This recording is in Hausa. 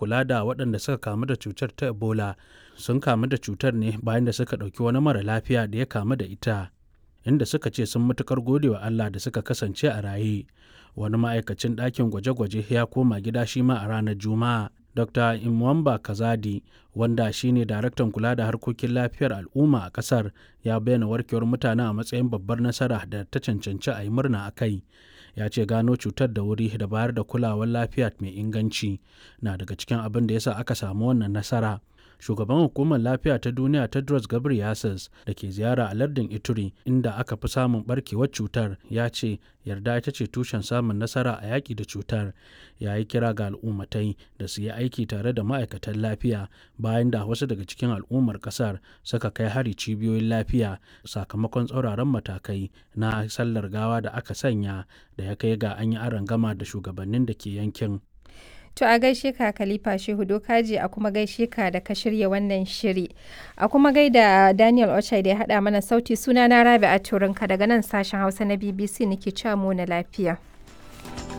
kula da waɗanda suka kamu da cutar ta ebola sun kamu da cutar ne bayan da suka ɗauki wani mara lafiya da ya kamu da ita inda suka ce sun matukar gode wa allah da suka kasance a raye wani ma'aikacin ɗakin gwaje-gwaje ya koma gida shi ma a ranar juma'a dr imwamba kazadi wanda shine daraktan kula da harkokin lafiyar al'umma a kasar ya bayyana warkewar mutane a matsayin babbar nasara da ta cancanci a yi murna a kai ya ce gano cutar da wuri da bayar da kulawar lafiya mai inganci na daga cikin abin da yasa aka samu wannan nasara shugaban hukumar lafiya ta duniya tedros ghebreyesus da ke ziyara a lardin ituri inda aka fi samun barkewar cutar ya ce yarda ita ce tushen samun nasara a yaƙi da cutar ya yi kira ga al'ummatai da su yi aiki tare da ma'aikatan lafiya bayan da wasu daga cikin al'ummar ƙasar suka kai hari cibiyoyin lafiya sakamakon tsauraran matakai na sallar gawa da aka sanya da ya kai ga an yi gama da shugabannin da ke yankin To a gaishe ka Khalifa Shehu Dokaji a kuma gaishe ka da ka shirya wannan shiri. A kuma gaida Daniel Ochai da ya haɗa mana sauti suna na Rabi a Turinka daga nan sashen Hausa na BBC nake cewa mu na lafiya.